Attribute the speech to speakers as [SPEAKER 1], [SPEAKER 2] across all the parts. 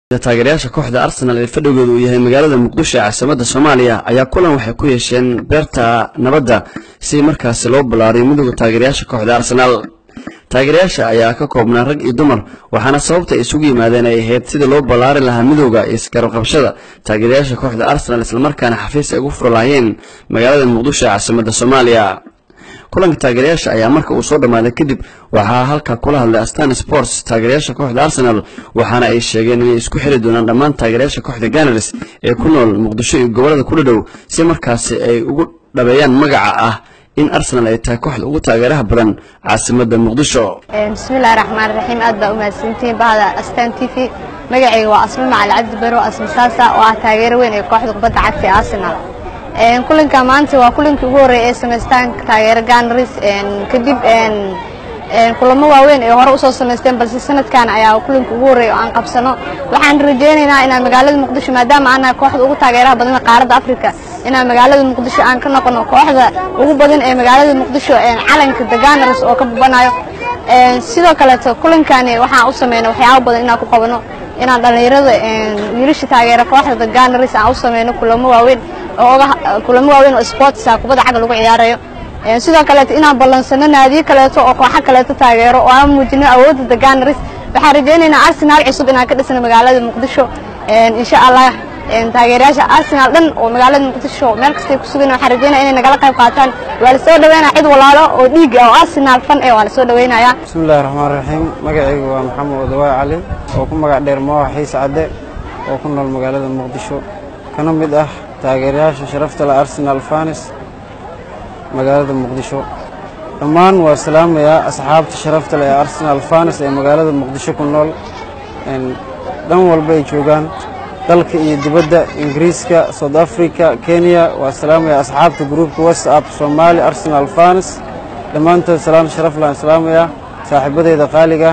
[SPEAKER 1] taageerayaasha kooxda arsenal ee fadhigooda uu yahay magaalada muqdisho ee caasimada soomaaliya ayaa kulan waxay ku yeesheen beerta nabadda si markaasi loo ballaariyo midooda taageerayaasha kooxda arsenal taageerayaasha ayaa ka koobnaa rag iyo dumar waxaana sababta ay isugu yimaadeen ay ahayd sidii loo ballaari lahaa midooda iyo isgarabqabshada taageerayaasha kooxda arsenal islamarkaana xafiis ay ugu furi lahaayeen magaalada muqdisho ee caasimada soomaaliya kulanka taageerayaasha ayaa marka uu soo dhammaaday kadib waxaa halka kula hadlay astan sports taageerayaasha kooxda arsenal waxaana ay sheegeen inay isku xiri doonaan dhammaan taageerayaasha kooxda ganars ee ku nool muqdisho iyo gobollada kula dhow si markaasi ay ugu dhabeeyaan magaca ah in arsenal ay tahay kooxda ugu taageeraha badan caasimada muqdisho
[SPEAKER 2] bismillahi raxmaan raxiim aad baa u mahadsantihiin bahda astan t v magacayga waa asma macali cabdi baro asma saasa oo ah taageero weyn ee kooxda kubadda cagta ee arsenal kulanka maanta waa kulankii ugu horreeyay ee samaystaan taageero ganars kadib kulamo waaweyn ee hore usoo samaysteen balse sanadkan ayaa kulanka ugu horreeya oo aan qabsano waxaan rajaynaynaa inaan magaalada muqdisho maadaama aan nahay kooxda ugu taageeraha badan qaaradda africa inaan magaalada muqdisho aan ka noqono kooxda ugu badan ee magaalada muqdisho calanka the ganars oo ka bubanayo sidoo kaleeto kulankani waxaan u sameyno waxyaabo badan inaan ku qabano inaan dhallinyarada wiilasha taageera kooxda the ganars aan u sameyno kulamo waaweyn kulamo waaweyn oo sportsa kubadda cagga lagu ciyaarayo sidoo kaleeto inaan ballansano naadiyo kaleeto oo kooxo kaleeto taageero oo aan muujino awoodda the ganars waxaan rajaynaynaa arsenal cusub inaan ka dhisno magaalada muqdisho insha allah taageerayaasha arsenal dhan oo magaalada muqdisho meel kastay ku sugan waxaan rajaynaya inay nagala qayb qaataan waa la soo dhaweynaya cid walaalo oo dhiig oo arsenal fan eh waa la soo dhaweynaya
[SPEAKER 3] bismillahi raxmaan raxiim magacaygu waa maxamed odawaay cali oo ku magac dheer mooha xiis cadde oo ku nool magaalada muqdisho kana mid ah taageerayaasha sharafta le arsenal fanis magaalada muqdisho dhammaan waa salaamayaa asxaabta sharafta le ee arsenal fanis ee magaalada muqdisho ku nool dhan walba ay joogaan dalka iyo dibadda ingiriiska south africa kenya waa salaamayaa asxaabta gruupka whatsapp somaali arsenal fanis dhammaantood salaan sharaf laan salaamayaa saaxiibadeyda qaaliga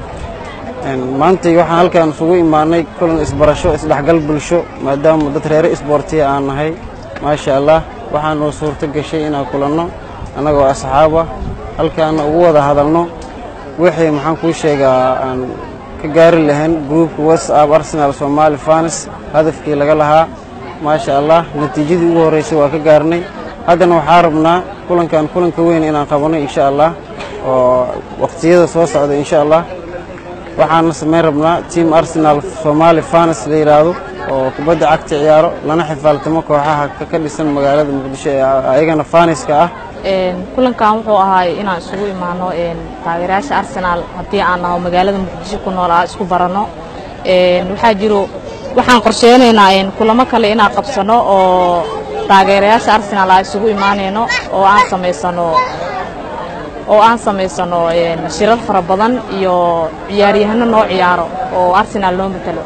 [SPEAKER 3] maantay waxaan halkaan isugu imaanay kulan isbarasho isdhexgal bulsho maadaama dad reere isboortiya aan nahay maasha allah waxaanoo suurto gashay inaan kulanno annagoo asxaaba halkaana ugu wada hadalno wixii maxaan kuu sheegaa aan ka gaari lahayn gruupka whatsapp arsenal somaali fanis hadafkii laga lahaa maasha allah natiijadii ugu horreysay waa ka gaarnay haddana waxaa rabnaa kulankan kulanka weyn inaan qabanno insha allah oo waqtiyada soo socda insha allah waxaana samayn rabnaa tiam arsenal somaali fanis la yidhaahdo oo kubadda cagta ciyaaro lana xifaaltamo kooxaha ka dhisan magaalada muqdisho ee ayagana faniska ah
[SPEAKER 4] kulankan wuxuu ahaay inaan isugu imaano taageerayaasha arsenal haddii aan naho magaalada muqdisho ku nool aa isku baranno waxaa jiro waxaan qorsheynaynaa kulamo kale inaan qabsano oo taageerayaasha arsenal aa isugu imaanayno oo aan samaysano oo aan samaysano shirar fara badan iyo ciyaaryahano noo ciyaaro oo arsenal noo matalo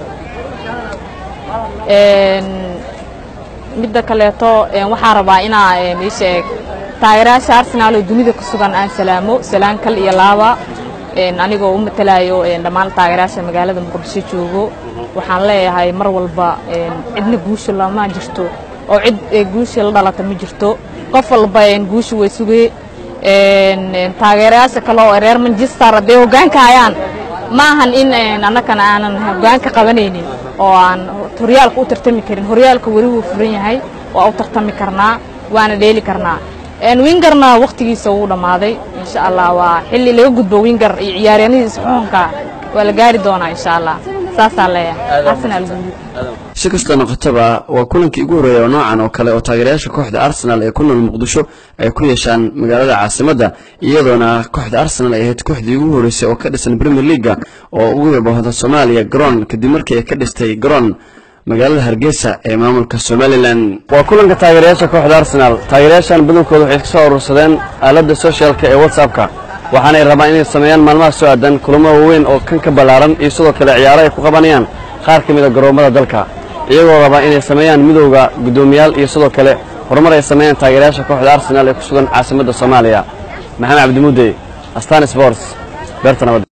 [SPEAKER 4] midda kaleeto waxaan rabaa inaa iisheeg taageerayaasha arsenal oo dunida ku sugan aan salaamo salaan kal iyo laaba anigoo u matalayo dhammaan taageerayaasha magaalada muqdisho joogo waxaan leeyahay mar walba cidna guusha lama jirto oo cid guusha la dhalata ma jirto qof walba guusha way sugee taageerayaasha kale oo reer manchester hadday hoggaanka hayaan ma ahan in annagana aanan hoggaanka qabanaynin oo aan horyaalka u tartami karin horyaalka weli wuu furan yahay waa u tartami karnaa waana dheeli karnaa wingarna wakhtigiisa wuu dhammaaday insha allah waa xilli laga gudbo wingar iyo ciyaaryahanadiisa xukunka waa la gaari doonaa insha allah saasaa leeyahay arsenal guuli
[SPEAKER 1] si kastoo noqotaba waa kulankii ugu horreeya oo noocan oo kale oo taageerayaasha kooxda arsenal ee ku nool muqdisho ay ku yeeshaan magaalada caasimadda iyadoona kooxda arsenal ay ahayd kooxdii ugu horreysay oo ka dhisan premier leaga oo ugu yabahda soomaaliya garoon kadib markii ay ka dhistay garoon magaalada hargeysa ee maamulka somalilan waa kulanka taageerayaasha kooxda arsenal taageerayaashan badankooda waxay ka soo urursadeen aaladda soshaalka ee whatsappka waxaanay rabaan inay sameeyaan maalmaha soo aadan kulamo waaweyn oo kan ka ballaaran iyo sidoo kale ciyaaro ay ku qabanayaan qaar ka mid a garoommada dalka iyagoo rabaa inay sameeyaan midowda guddoomiyaal iyo sidoo kale horumar ay sameeyaan taageerayaasha kooxda arsenal ee ku sugan caasimadda soomaaliya maxamed cabdimuudey astan sports beerta nabad